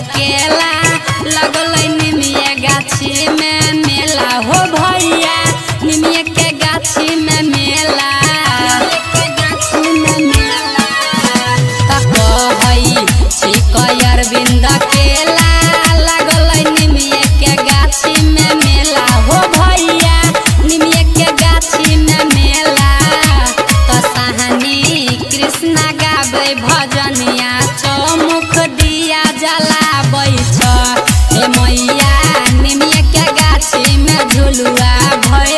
केला लगल निमिये गाछी में मेला हो भैया निमिये के गाछी में मेला अरविंद केला लगल निमिये के गाछी में मेला हो भैया निमिये के गाछी में मेला तो सहानी कृष्णा गाबै भजनिया चौमुख दिया जलाबै छ हे मैया निमिये के गाछी में झुलुआ भय